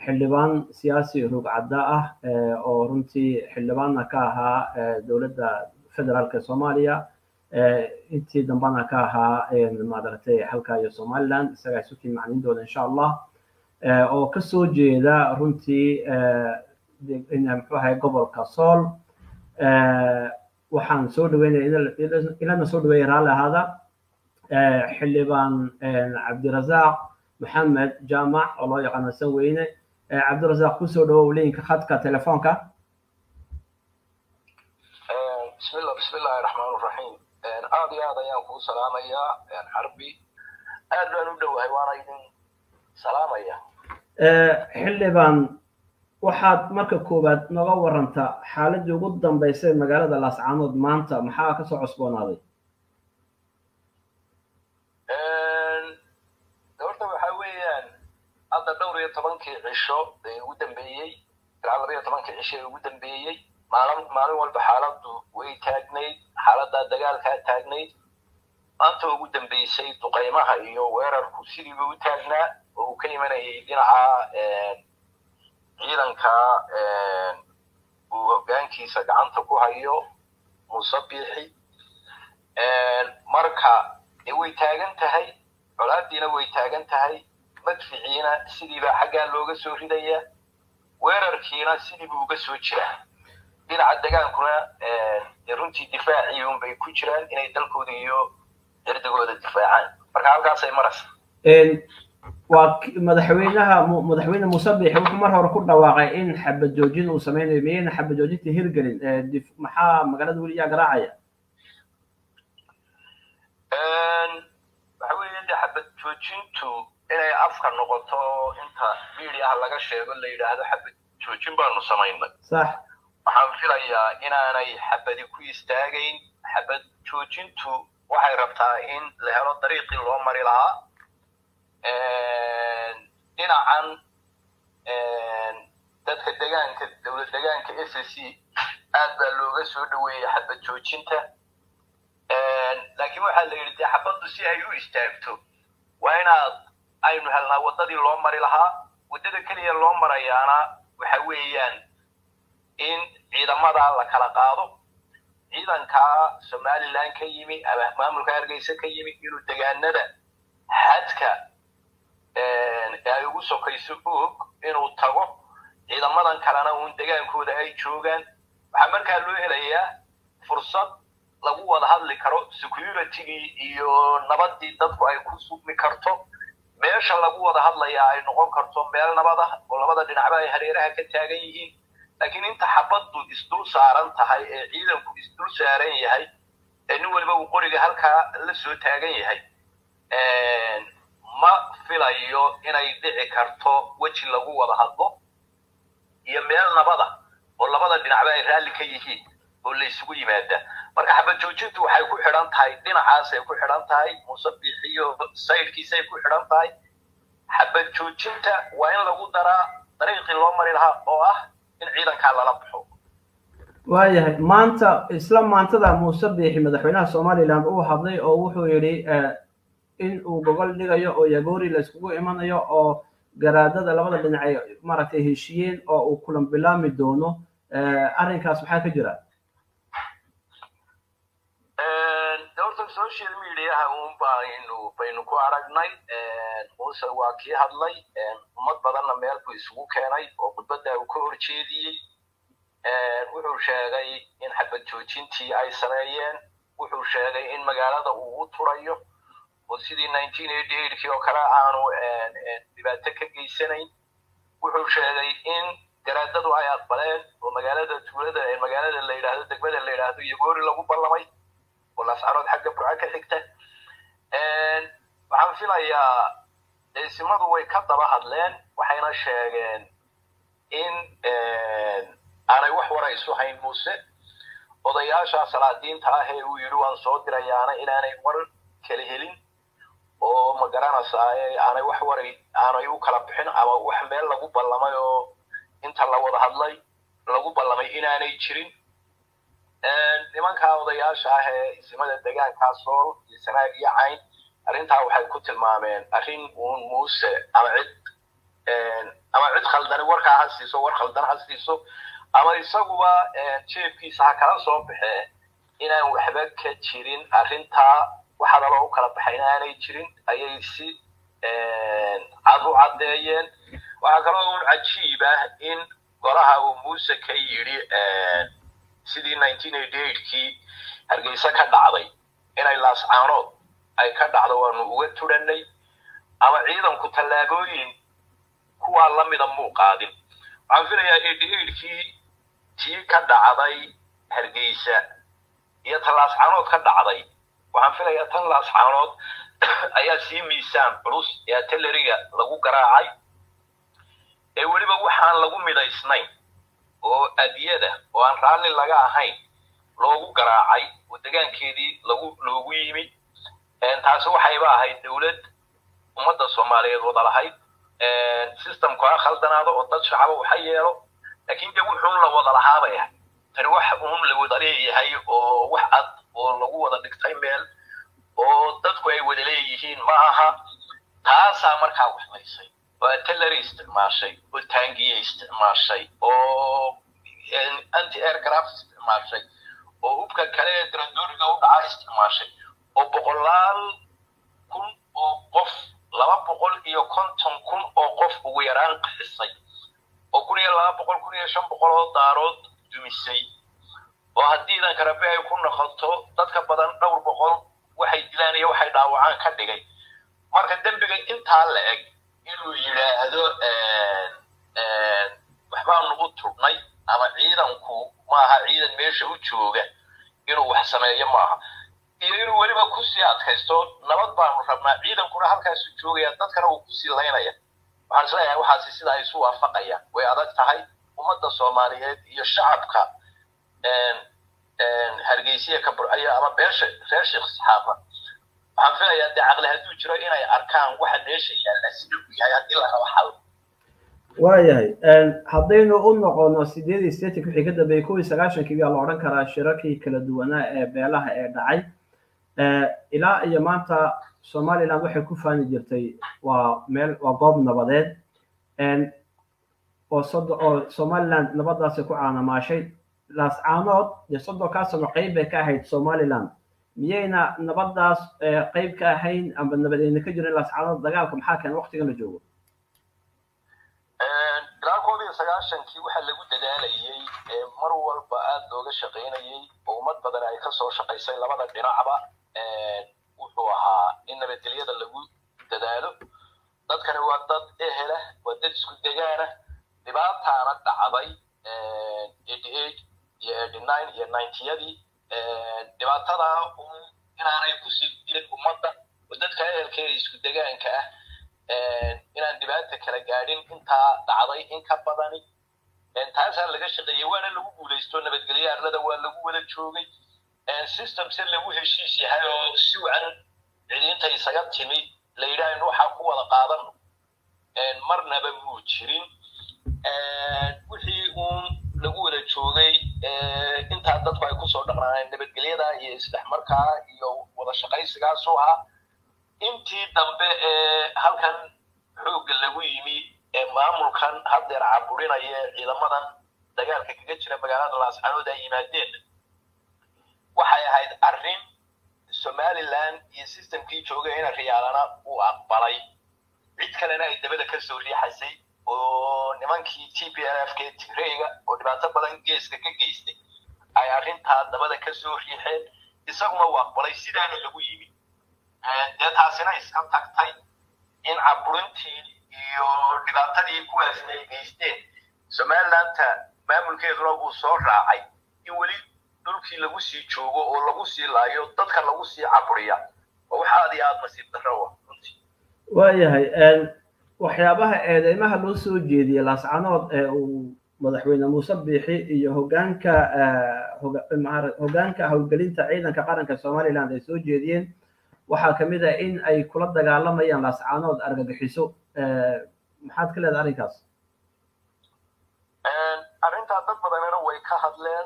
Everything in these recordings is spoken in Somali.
xildhibaan siyaasi rugcadda ah oo runtii xildhibaanna ka ahaa dowladda federaalka soomaaliya intii dambana ka ahaa maaragtay halka iyo somaliland isagaa isu tiin macnin doona insha allah oo kasoo jeeda runtii muxuu ahay gobolka sool waxaan soo dhaweynaya ilana soo dhaweeya raalli ahaada xildhibaan cabdirasaaq maxamed jaamac oo loo yaqaano sanweyne cabdirasaaq kusoo dhawow linka khadka telefoonka bismillah bismillahi raxmaan raxiim aad iyo aad ayaan kuu salaamayaa xarbi aad baan u dhowahay waana idin salaamaya xildhibaan waxaad marka koowaad nooga waranta xaaladii ugu dambeysay magaalada laascaanood maanta maxaa kasoo cusboonaaday horta waxa weeyaan hadda dhowr iyo tobankii cisho ee ugu dambeeyey ilaa laba iyo tobankii cisho ee ugu dambeeyey maalin maalin walba xaaladdu way taagnayd xaaladdaa dagaalkaa taagnayd maanta ugu dambeysay duqaymaha iyo weerarku sidiiba u taagnaa oo uu ka imanayay dhinaca ciidanka uu hoggaankiisa gacanta ku hayo muuse biixi marka way taagan tahay colaaddiina way taagan tahay madficiina sidiibaa xaggaa looga soo ridaya weerarkiina sidiibuu uga soo jiraa dhinaca degaankuna runtii difaacii unbay ku jiraan inay dalkooda iyo cirdigooda difaacaan marka halkaasay maraysa waa madaxweynaha madaxweyne muuse biixi wuxuu mar hore ku dhawaaqay in xabad joojin uu sameynayo miyayna xabad joojinta hirgelin maxaa magaalada weli yaa garaacaya waxa weeye de xabad joojintu inay afka noqoto inta midiaha laga sheego la yidhaahdo xabad joojin baanu samaynay sax waxaan filayaa inaanay xabadi ku istaagayn xabad joojintu waxay rabtaa in la helo dariiqii loo mari lahaa dhinacan dadka degaanka dowlad degaanka s c aad baa looga soo dhaweeyey xabad joojinta laakiin waxaa la yidhi dee xabaddu si ay u istaagto waa inaad aynu helnaa waddadii loo mari lahaa waddada keliya loo marayaana waxa weeyaan in ciidamada la kala qaado ciidankaa somaliland ka yimi ama maamulka hargeysa ka yimi inuu degaanada xadka ay ugu sokayso og inuu tago ciidamadan kalena uun degaankooda ay joogaan waxaa markaa loo helayaa fursad lagu wada hadli karo securitygii iyo nabadii dadku ay ku sugmi karto meesha lagu wada hadlayaa ay noqon karto meel nabad ah oo labada dhinacba ay hareeraha ka taagan yihiin laakiin inta xabaddu isdul saaran tahay ee ciidanku isdul saaran yahay ee nin waliba uu qoriga halkaa la soo taagan yahay ma filayo inay dhici karto weji lagu wada hadlo iyo meel nabada oo labada dhinacba ay raalli ka yihiin oo la isugu yimaada marka xabad joojintu waxay ku xidhan tahay dhinacaasay ku xidhan tahay musabixiyo saydhkiisay ku xidhan tahay xabad joojinta waa in lagu daraa dariiqii loo mari lahaa oo ah in ciidankaa lala baxo waayahay maanta isla maantada muuse biixi madaxweynaha somaliland uu hadlay oo wuxuu yidhi in uu gogol dhigayo oo yagoori la iskugu imanayo oo garaadada labada dhinac ay maaragtay heshiiyeen oo uu kulan bilaami doono arrinkaas maxaa ka jira horta social mediaha un baynu baynu ku aragnay muuse waa kii hadlay ummad badanna meel buu isugu keenay oo khudbadda uu ka horjeediyey wuxuu sheegay in xabad joojintii ay sameeyeen wuxuu sheegay in magaalada uu u turayo oo sidii nineteen eighty eightkii oo kale aanu dhibaato ka geysanayn wuxuu sheegay in garaadadu ay aqbaleen oo magaalada tuulada ee magaalada la yidhaahdo degmada la yidhaahdo yagoori lagu ballamay oo lascarood xagga burca ka xigta waxaan filayaa eesimadu way ka daba hadleen waxayna sheegeen in aanay wax wara isu hayn muuse odayaasha salaadiinta ah ee uu yidhi waan soo dirayaana inaanay war kala helin oo ma garanaysaa aanay wax waray aanay u kala bixin ama wax meel lagu ballamay oo inta la wada hadlay lagu ballamay inaanay jirin nimankaa odayaasha ah ee isimada degaankaa sool iyo sanaag iyo cayn arrintaa waxay ku tilmaameen arrin uun muuse ama cid ama cid khaldani warkaa ha siiso war khaldan ha siiso ama isaguba jeebkiisa ha kala soo baxee inaan waxba ka jirin arrintaa waxaadaloo u kala baxay inaanay jirin ayay si cad u caddeeyeen waxaa kaloo un cajiib ah in golaha uu muuse ka yidhi sidii nineteen eighty eightkii hargeysa ka dhacday inay laascaanood ay ka dhacdo waanu uga tudhanay ama ciidanku tallaabooyin kuwaa lamida muu qaadin waxaan filayaa eighty eightkii tii ka dhacday hargeysa iyo tan laascaanood ka dhacday waxaan filayaa tan laascaanood ayaa sii miisaan culus ee artilleriga lagu garaacay ee weliba waxaan lagu midaysnayn oo adiyada oo aan raalli laga ahayn loogu garaacay oo degaankeedii lagu loogu yimi taasi waxayba ahayd dowlad ummadda soomaaliyeed wada lahayd systemku ha khaldanaado oo dad shacaba waxa yeelo laakiin dee wuxuun la wada lahaabay ahay tani wax uun la wada leeyahay oo wax cad oo lagu wada dhigtay meel oo dadku ay wada leeyihiin ma aha taasaa markaa waxlaysay oo artillery isticmaashay oo taangiye isticmaashay oo anti aircraft isticmaashay oo hubka kale ee drandooriga u dhaca isticmaashay oo boqolaal kun oo qof laba boqol iyo konton kun oo qof ugu yaraan qaxisay oo kun iyo laba boqol kun iyo shan boqol oo daarood dumisay oo haddii idanka rabe ay ku noqoto dadka badan dhowr boqol waxay dilaan iyo waxay dhaawacaan ka dhigay marka dembiga intaa la eg inuu yidhaahdo waxbaanu u turnay ama ciidanku maaha ciidan meesha u jooga inuu wax sameeyo maaha iyo inuu weliba kusii adkaysto nabad baanu rabnaa ciidankuna halkaasu joogaya dadkana uu kusii laynaya waxaan isleeyahay waxaasi sida ay isu waafaqayaan way adag tahay ummadda soomaaliyeed iyo shacabka hargeysiya ka burcaya ama beesha reer sheekh saxaafa waxaan filayaa dee caqli hadduu jiro inay arkaan waxa meesha yaalla sida uu yahay haddii la rabo xal waayahay haddaynu u noqono sideed iyo sideetanki wixii ka dambeeyey kow iyo sagaashankii baa la odhan karaa shirarkii kala duwanaa ee beelaha ee dhacay ilaa iyo maanta somaliland waxay ku faani jirtay waa meel waa goob nabadeed oo sodo oo somaliland nabadaasi ku caanamaashay laascaanood dee soddonkaa sano qayb bay ka ahayd somaliland miyayna nabadaas qayb ka ahayn amba nabadeyna ka jirin laascaanood dagaalka maxaa keena waqtigan la joogo ilaa koob iyo sagaashankii waxaa lagu dadaalayey mar walba aad looga shaqaynayey oo ummad badan ay kasoo shaqaysay labada dhinacba wuxuu ahaa in nabadgelyada lagu dadaalo dadkani waa dad ehela waa dad isku degaana dhibaataana dhacday eighty eight iyo eighty nine iyo ninetiyadii dhibaatadaa un inaanay kusii dilin ummadda oo dadka ehelkeeda isku degaanka ah inaan dhibaata kala gaadhin intaa dhacday in ka badani taasaa laga shaqeeyey waana lagu guulaysto nabadgelyo arlada waa lagu wada joogay system se lagu heshiis yahay oo si wacan cidiinta isaga timi la yidhaahn waxaa ku wada qaadano marnaba muu jirin wixii uun lagu wada joogay intaa dadku ay kusoo dhaqnaaneen nabadgelyada iyo isdhexmarkaa iyo wada shaqaysigaasu ahaa intii dambe ee halkan xoogga lagu yimi ee maamulkan haddeer caburinaya ciidamadan dagaalka kaga jira magaalada laascaanood ay yimaadeen waxay ahayd arrin somaliland iyo systemkii joogay ina riyaalana uu aqbalay cid kalena ay dabada ka soo riixaysay oo nimankii t p l f k tigreyga oo dhibaato badan geeska ka geystay ay arrintaa dabada ka soo riixeen isaguna uu aqbalay sidaana lagu yimi dee taasina iska tagtay in caburintii iyo dhibaatadii kuwaasna ay geysteen somalilanta maamulkeeduna uu soo raacay in weli dhulkii lagu sii joogo oo lagu sii laayo dadka lagu sii caburiya oo wax aad iyo aad nasiib darro ah runtii waayahay waxyaabaha eedeymaha loo soo jeediyey laascanood ee uu madaxweyne muuse biixi iyo hogaanka hogaanka howlgelinta ciidanka qaranka somaliland ay soo jeediyeen waxaa ka mid ah in ay kula dagaalamayaan laascaanood argagixiso maxaad ka leedahay arrinkaas arrintaa dad badanina way ka hadleen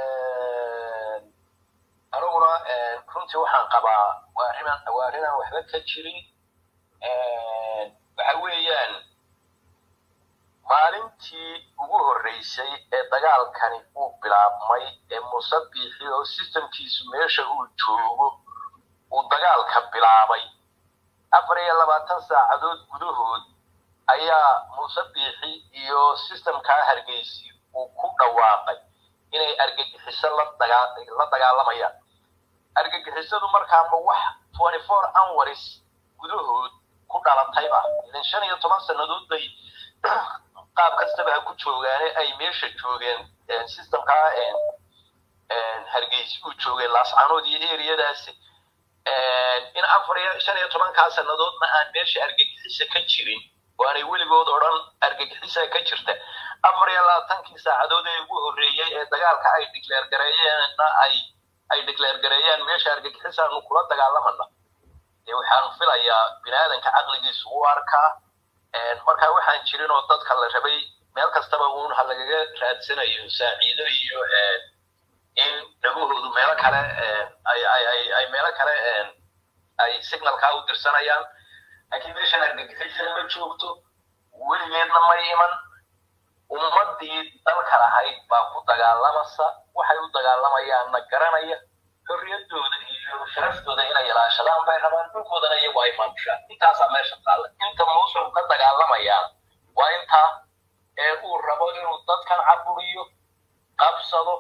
aniguna runtii waxaan qabaa waa arrinan waa arrinaan waxba ka jirin waxa weeyaan maalintii ugu horreysay ee dagaalkani uu bilaabmay ee muuse biixi oo sistamkiisu meesha uu joogo uu dagaalka bilaabay afar iyo labaatan saacadood gudahood ayaa muuse biixi iyo sistamkaa hargeysi uu ku dhawaaqay inay argagixiso la dagaalamayaan argagixisadu markaama wax twenty four hours gudahood ku dhalatayba idan shan iyo toban sannadood bay qaab kastaba ha ku joogaane ay meesha joogeen systemkaa hargeysi uu joogay laascanood iyo eriyadaasi in afar iyo shan iyo tobankaa sannadoodna aan meesha argagixisa ka jirin oo aanay weligood odhan argagixisa ka jirta afar iyo labaatankii saacadood ee ugu horreeyey ee dagaalka ay declaare gareeyeenna ay ay declaare gareeyeen meesha argagixisaanu kula dagaalamana dee waxaan filayaa bini aadanka caqligiisu u arkaa marka waxaan jirin oo dadka la rabay meel kastaba uun ha lagaga raadsanayo saaciido iyo in dhagahoodu meelo kale ay meelo kale ay signalkaa u dirsanayaan laakiin meeshan argagixisana ma joogto weligeedna ma iman ummadii dalka lahayd baa ku dagaalamaysa waxay u dagaalamayaanna garanaya xorriyadooda iyo sharaftooda inay ilaashadaan bay rabaan dhulkoodana iyagu ay maamushaan intaasaa meesha taalla inta muusul ka dagaalamayaan waa intaa ee uu rabo inuu dadkan caburiyo qabsado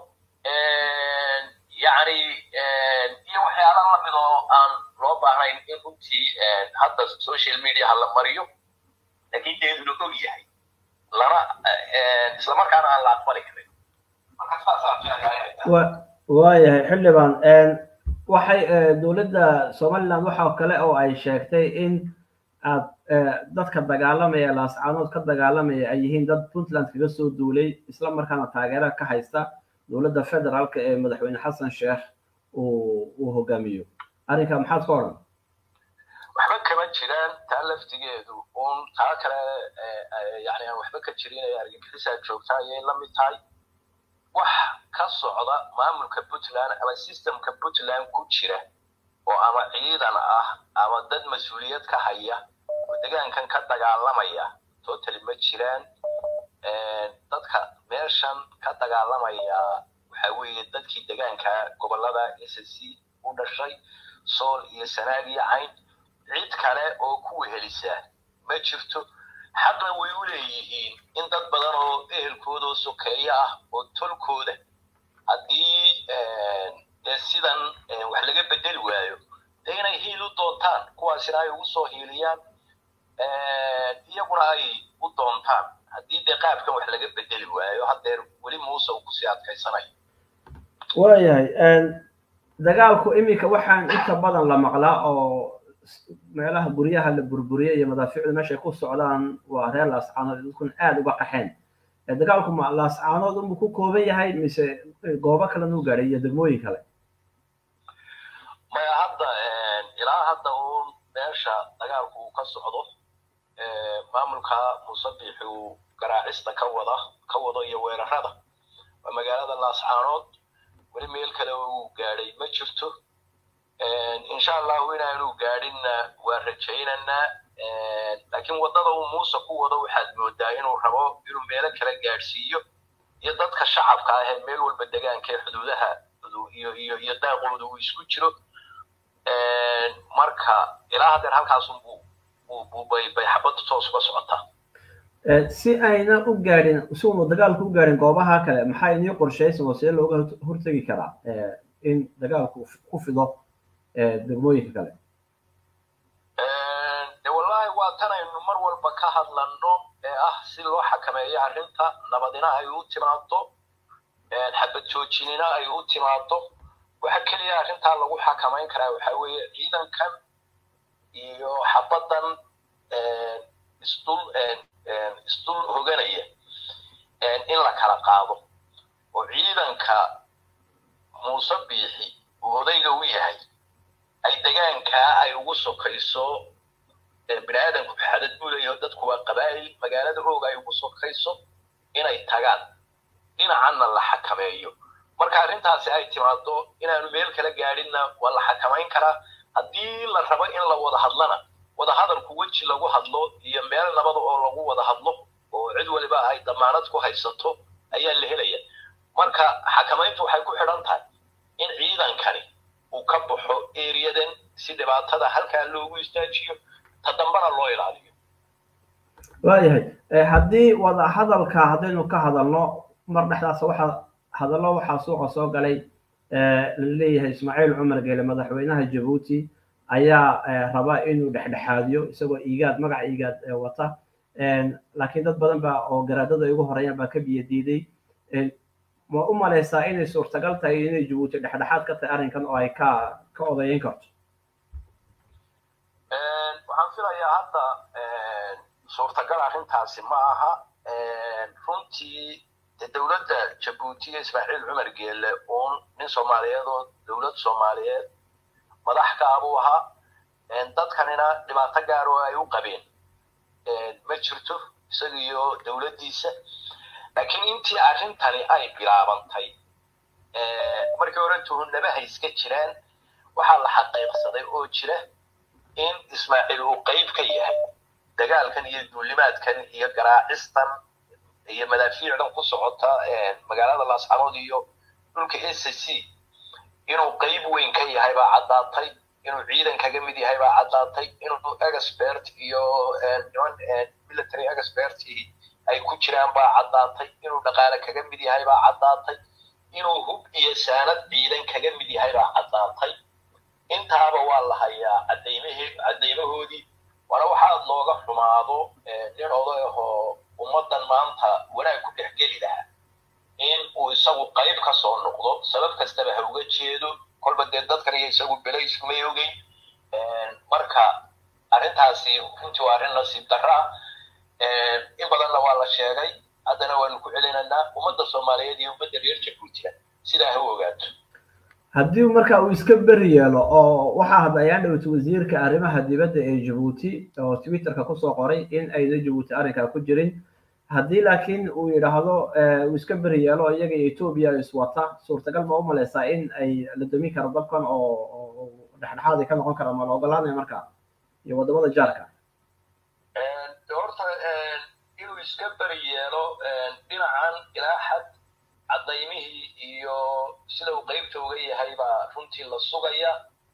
yacni iyo waxyaala lamid oo aan loo baahnayn in runtii hadda social mediaha la mariyo laakiin deedu la og yahay lana islamarkaana aan la aqbali karin marka saasaa waayahay xildhibaan waxay dowladda somaliland waxa kale oo ay sheegtay in aad dadka dagaalamaya laascaanood ka dagaalamaya ay yihiin dad puntland kaga soo duulay isla markaana taageera ka haysta dowladda federaalka ee madaxweyne xasan sheekh uu hogaamiyo arrinka maxaad ka odhan waxba kama jiraan taa laftigeedu uun taa kale yani aan waxba ka jirin ee argagixisaa joogta ayay la mid tahay wax ka socda maamulka puntland ama systemka puntland ku jira oo ama ciidan ah ama dad mas-uuliyad ka haya oo degaankan ka dagaalamaya totally ma jiraan dadka meeshan ka dagaalamaya waxa weeye dadkii degaanka gobolada s c u dhashay sool iyo sanaag iyo cayn cid kale oo ku wehelisa ma jirto xaqna way u leeyihiin in dad badan oo ehelkooda oo sokeeyo ah oo tolkooda haddii dee sidan wax laga bedeli waayo dee inay hiil u doontaan kuwaasina ay ugu soo hiiliyaan iyaguna ay u doontaan haddii dee qaabkan wax laga bedeli waayo haddeer weli muuse uu kusii adkaysanayo waayahay dagaalku iminka waxaan inta badan la maqlaa oo meelaha guryaha la burburiyay iyo madaafiicdu meeshay ku socdaan waa reer laascaanood dadkuna aada uga qaxeen dagaalku ma laascaanood unbuu ku kooban yahay mise goobo kalena u gaadhay iyo degmooyin kale maya hadda ilaa hadda uun meesha dagaalku uu ka socdo maamulka musabiixi uu garaacista ka wada ka wado iyo weerarada waa magaalada laascaanood weli meel kale uu gaadhay ma jirto insha allahu inaanu gaadhinna waa rajaynaynaa laakiin waddada uu muuse ku wado waxaad moodaa inuu rabo inuu meelo kale gaadhsiiyo iyo dadka shacabka ah ee meel walba degaanka ee xuduudaha iyo iyo iyo daaqooda uu isku jiro marka ilaa haddeer halkaasunbuu bay bay xabaddu toos uga socotaa si ayna u gaadhin si uunu dagaalku u gaadhin goobaha kale maxaa inii qorshaysan oo see looga hortegi karaa in dagaalku ku fido degmooyinka kale de wallahi waa tanaynu mar walba ka hadlanno ee ah si loo xakameeyo arrinta nabadina ay u timaado xabad joojinina ay u timaado waxa keliya arrintaa lagu xakamayn karaa waxa weeye ciidankan iyo xabadan isdul isdul hoganaya in la kala qaado oo ciidanka muuse biixi uu odayga u yahay ay degaankaa ay ugu sokayso bini aadamku xadad buu leeyahay dadku waa qabaa'il magaalada ooga ay ugu sokayso inay tagaan dhinacanna la xakameeyo marka arrintaasi ay timaado inaanu meel kala gaadhinna waa la xakamayn karaa haddii la rabo in la wada hadlana wada hadalku weji lagu hadlo iyo meel nabada oo lagu wada hadlo oo cid waliba ay damaanad ku haysato ayaa la helaya marka xakamayntu waxay ku xidhan tahay in ciidankani uu ka baxo eriyadan si dhibaatada halkaa loogu istaajiyo ta dambana loo ilaaliyo waayahay haddii wada hadalka haddaynu ka hadalno mar dhexdaas waxaa hadallo waxaa suuqa soo galay laleeyahay ismaaciil cumar geele madaxweynaha jabuuti ayaa raba inuu dhexdhexaadiyo isagoo iigaad magaca iigaad wata laakiin dad badan baa oo garaadada ugu horeeyaan baa ka biyo diiday ma u malaysaa inay suurtagal tahay inay jabuuti dhexdhexaad ka tahay arrinkan oo ay ka ka odayeyn karto waxaan filayaa hadda suurtagal arrintaasi ma aha runtii de dowladda jabuuti iyo ismaaciil cumar geelle uun nin soomaaliyeed oo dowlad soomaaliyeed madax kaabuu ahaa dadkanina dhibaato gaar oo ay u qabeen ma jirto isaga iyo dowladdiisa laakiin intii arrintani ay bilaabantay markii hore tuhunnabaha iska jiraan waxaa la xaqiiqsaday oo jira in ismaaciil uu qayb ka yahay dagaalkan iyo duulimaadkan iyo garaacistan iyo madaafiicdan ku socota magaalada laascaanood iyo dhulka s c inuu qayb weyn ka yahay baa caddaatay inuu ciidan kaga mid yahay baa caddaatay inuu expert iyo niman military expert ay ku jiraan baa caddaatay inuu dhaqaale kaga mid yahay baa caddaatay inuu hub iyo saanad ciidan kaga mid yahay baa caddaatay intaaba waa la hayaa cadaymahe caddaymahoodii waana waxaad looga xumaado nin oday ahoo ummaddan maanta wanaag ku dhex geli lahaa in uu isagu qayb ka soo noqdo sabab kastaba ha uga jeedo kolba dee dadkan iyo isagu belays kumay ogeyn marka arrintaasi runtii waa arrin nasiib darra ah in badanna waa la sheegay haddana waanu ku celinaynaa ummadda soomaaliyeed iyo ummadda reer jabuutina sidaa ha u ogaato haddii marka uu iska beri yeelo oo waxaa hadda ayaan dhowtay wasiirka arrimaha dibadda ee jabuuti oo twitterka kusoo qoray in ayna jabuuti arrinkaa ku jirin haddii laakiin uu yidhaahdo uu iska beri yeelo iyaga iyo etoobiya iswata suurtagal ma u malaysaa in ay la dami karo dabkan oo dhexdhexaad ay ka noqon karaan ma la ogolaanaya marka iyo waddamada jaarka horta inuu iska beri yeelo dhinacan ilaa xad cadaymihii iyo sida uu qaybta uga yahay baa runtii la sugaya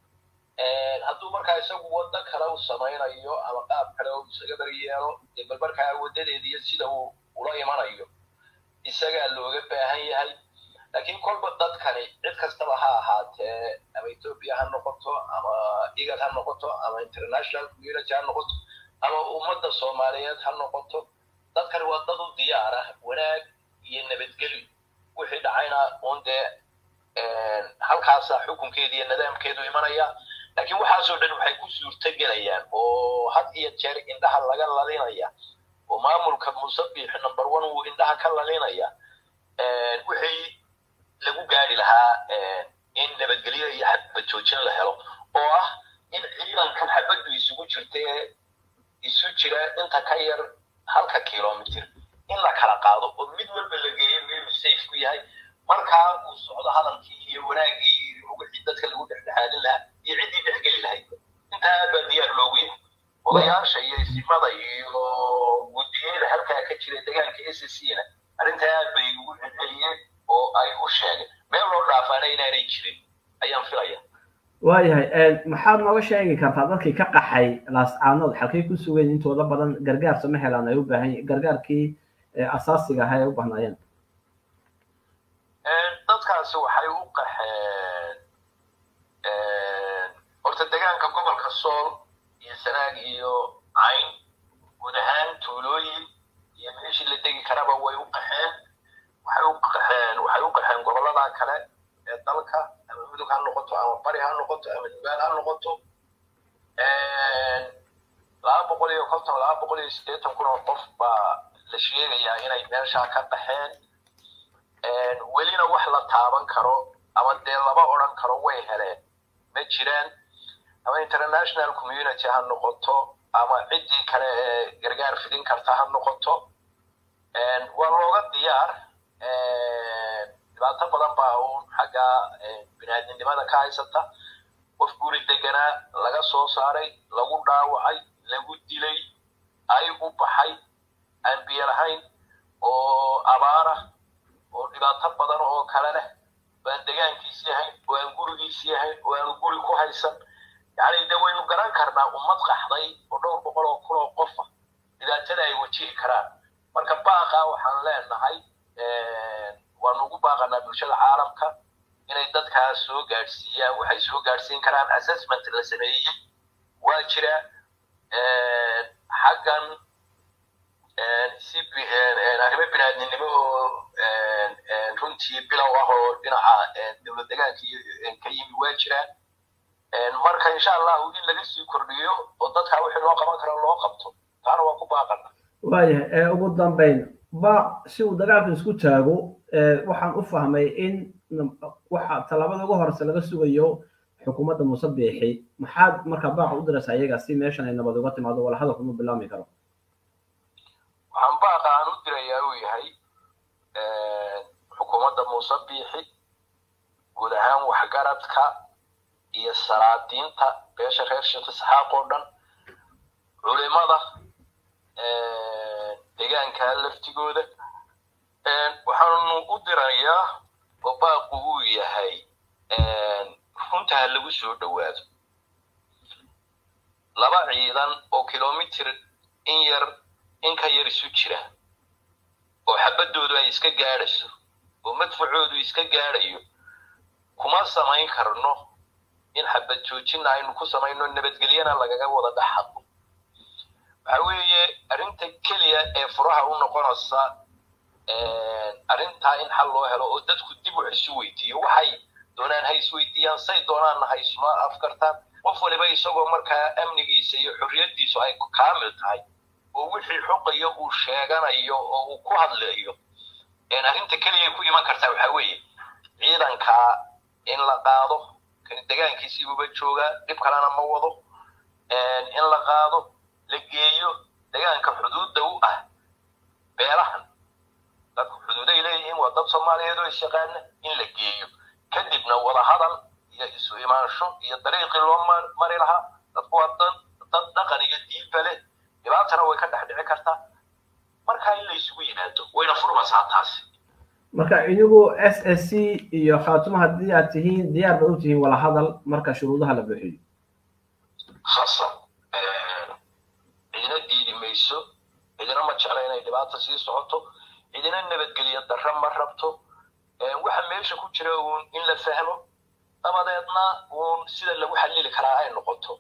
hadduu markaa isagu waddo kale u samaynayo ama qaab kale uu isaga beri yeelo dee bal markaa waddadeeda iyo sida uu ula imanayo isagaa looga baahan yahay laakiin kolba dadkani cid kastaba ha ahaatee ama etoobiya ha noqoto ama igad ha noqoto ama international community ha noqoto ama ummadda soomaaliyeed ha noqoto dadkani waa dad u diyaar ah wanaag iyo nabadgelyo wixii dhacayna un dee halkaasa xukunkeeda iyo nidaamkeedu imanaya laakiin waxaasoo dhan waxay ku suurtogelayaan oo had iyo jeer indhaha laga lalinaya oo maamulka musabix number one uu indhaha ka lalinaya wixii lagu gaari lahaa in nabadgelyo iyo xadbad joojin la helo oo ah in ciidankan xabaddu isugu jirtee isu jira inta ka yar halka kilomitr in la kala qaado oo mid walba la geeyo meelu safe ku yahay markaa uu socdo hadalkii iyo wanaagii iyo wixii dadka lagu dhexdhexaadin lahaa iyo ciddii dhexgeli lahayd intaa aad baa diyaar loogu yahay odayaasha iyo isimada iyo guddiyada halkaa ka jira dagaalka s c na arrintaa aad bay ugu celceliyeen oo ay u sheegeen meel loo dhaafaana inaanay jirin ayaan filaya waayahay maxaad nooga sheegi kartaa dadkii ka qaxay laascaanood xalkay ku sugeen intooda badan gargaar sama helaan ay u baahan gargaarkii asaasiga ahaa ay u bahnaayeen dadkaasi waxay u qaxeen horta degaanka gobolka sool iyo sanaag iyo cayn guud ahaan tuulooyin iyo meeshii la degi karaba way u qaxeen waxay u qaxeen waxay u qaxeen gobollada kale ee dalka ama mudug ha noqoto ama bari ha noqoto ama nugaal ha noqoto laba boqol iyo konton laba boqol iyo siddeetan kun oo qof baa la sheegayaa inay meeshaa ka qaxeen welina wax la taaban karo ama dee laba odran karo way heleen ma jiraan ama international community ha noqoto ama ciddii kale ee gargaar fidin karta ha noqoto waa looga diyaar dhibaato badan baa uun xagga binaadinimada ka haysata qof guri deganaa laga soo saaray lagu dhaawacay lagu dilay ay u baxay aan biyo lahayn oo abaara oo dhibaato badan oo kale leh baan degaankiisii ahayn oo aan gurigiisii ahayn oo aanu guri ku haysan yacni de waynu garan karnaa ummad qaxday oo dhowr boqol oo kun oo qofa dhibaatada ay wajihi karaan marka baaqa waxaan leenahay waanu ugu baaqanaa bulshada caalamka inay dadkaas soo gaadhsiiyaan waxay soo gaadhsiin karaan assessment la sameeyey waa jira xaggan si arrimo binaadninimo oo runtii bilow ah oo dhinaca dowlad degaanka ka yimi waa jiraan marka insha allahu in laga sii kordhiyo oo dadkaa wixii loo qaban karo loo qabto taana waa ku baaqana waayahay ugu dambayn baaq si uu dagaalka isku taago waxaan u fahmay in waxa tallaabada ugu horeysa laga sugayo xukuumadda muuse biixi maxaad markaa baaqa u diraysaa iyaga si meeshan ay nabad uga timaado wala hadalku ma bilaami karo waxaan baaqa aan u dirayaa uu yahay xukuumadda muuse biixi guud ahaan waxgaradka iyo salaadiinta beesha reer sheekh isxaaq oo dhan culimada deegaanka laftigooda waxaanu u dirayaa oo baaqu uu yahay runta ha lagu soo dhowaado laba ciidan oo kilomitir in yar in ka yar isu jira oo xabaddoodu ay iska gaadhayso oo madfacoodu iska gaadhayo kuma samayn karno in xabad joojinna aynu ku samayno nabadgelyana lagaga wada dhaxadlo waxa weeye arrinta keliya ee furaha u noqonaysa arrintaa in xal loo helo oo dadku dib wax isu weydiiyo waxay doonaan ha isweydiiyaan say doonaanna ha isma afkartaan qof waliba isagoo markaa amnigiisa iyo xorriyaddiisu ay kaamil tahay oo wixii xuqayo uu sheeganayo oo uu ku hadlayo arrinta keliya ku iman kartaa waxa weeye ciidankaa in la qaado kani degaankiisiibuba joogaa dhib kalena ma wado in la qaado la geeyo degaanka xuduudda u ah beelahan dadku xuduuday leeyihiin waa dad soomaaliyeed oo isyaqaana in la geeyo kadibna wadahadal iyo isu imaansho iyo dariiqii loo mari lahaa dadku waa dad dad dhaqan iyo diinba leh dhibaatana way ka dhex dhici kartaa markaa in la isugu yimaado wayna furmaysaa taasi marka idigu s s c iyo khaatumo haddii aad tihiin diyaar ba u tihiin wala hadal marka shuruudaha la buuxiyo khasab cidina diidi mayso cidina ma jecla inay dhibaata sii socoto cidina nabadgelyo darro ma rabto waxa meesha ku jira uun in la fahmo dabadeedna uun sida lagu xallili karaa ay noqoto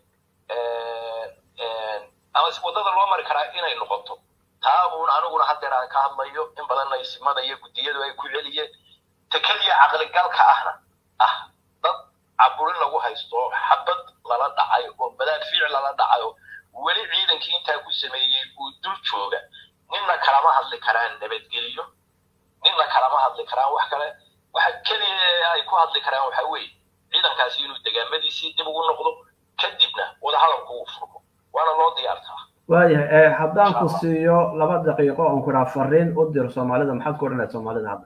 ama waddada loo mari karaa inay noqoto taa uun aniguna haddeer aan ka hadlayo in badanna isimada iyo guddiyadu ay ku celiyeen takadiya caqligalka ahna ah dad caburin lagu haysto oo xabad lala dhacay oo badaad fiic lala dhacay oo weli ciidankii intaa ku sameeyey uu dul jooga ninna kalama hadli karaan nabadgelyo ninna kalama hadli karaan wax kale waxa keliya ay ku hadli karaan waxa weeye ciidankaasi inuu degaamadiisii dib ugu noqdo kadibna wadahadalku uu furmo waana loo diyaartaa waayahay haddaan ku siiyo laba daqiiqo oon ku dhaha fariin u dir soomaalida maxaad ku odhanayd soomaalida hadda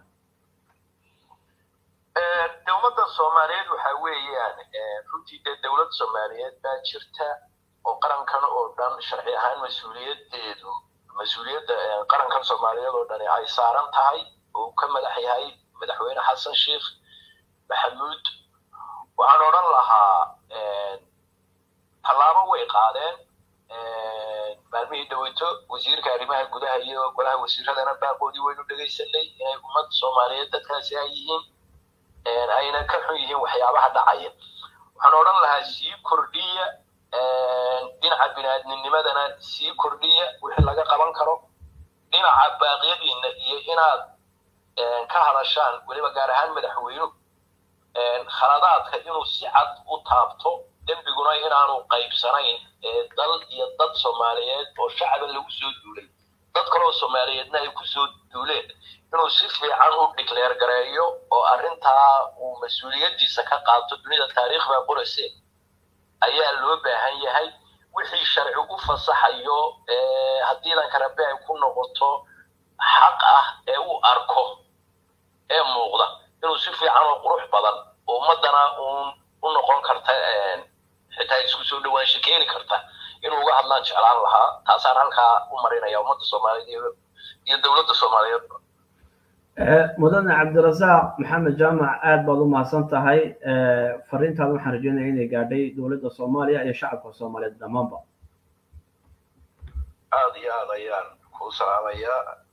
dowladda soomaaliyeed waxa weeyaan runtii dee dowlad soomaaliyeed baa jirta oo qarankan oo dhan sharci ahaan mas-uuliyadeedu mas-uuliyadda qarankan soomaaliyeed oo dhani ay saaran tahay oo ka madax yahay madaxweyne xasan sheekh maxamuud waxaan odhan lahaa tallaabo way qaadeen maalmihii dhaweyto wasiirka arrimaha gudaha iyo golaha wasiiradana baaqoodii waynu dhegaysanay inay ummad soomaaliyeed dadkaasi ay yihiin ayna ka xun yihiin waxyaabaha dhacaya waxaan odhan lahaa sii kordhiya dhinaca binaadminimadana sii kordhiya wixii laga qaban karo dhinaca baaqyadiina iyo inaad ka hadashaan weliba gaar ahaan madaxweynuhu khaladaadka inuu si cad u taabto dembiguna inaanu qaybsanayn dal iyo dad soomaaliyeed oo shacaba lagu soo duulay dad kaloo soomaaliyeedna ay kusoo duuleen inuu si fiican u dhikleer gareeyo oo arrintaa uu mas-uuliyaddiisa ka qaato dunida taariikhda qorase ayaa loo baahan yahay wixii sharci u fasaxayo haddii danka rabbi ay ku noqoto xaq ah ee u arko ee muuqda inuu si fiican oo qurux badan oo ummaddana uun u noqon karta xitaa isku soo dhawaansho keeni karta inuu uga hadlaan jeclaan lahaa taasaan halkaa u marinaya ummadda soomaaliyeed iyo iyo dowladda soomaaliyeedba mudane cabdirasaaq maxamed jaamac aad baad u mahadsan tahay fariintaada waxaan rajeynaya inay gaadhay dowladda soomaaliya iyo shacabka soomaaliyeed dhammaanba aada iyo aad ayaan kuu salaamayaa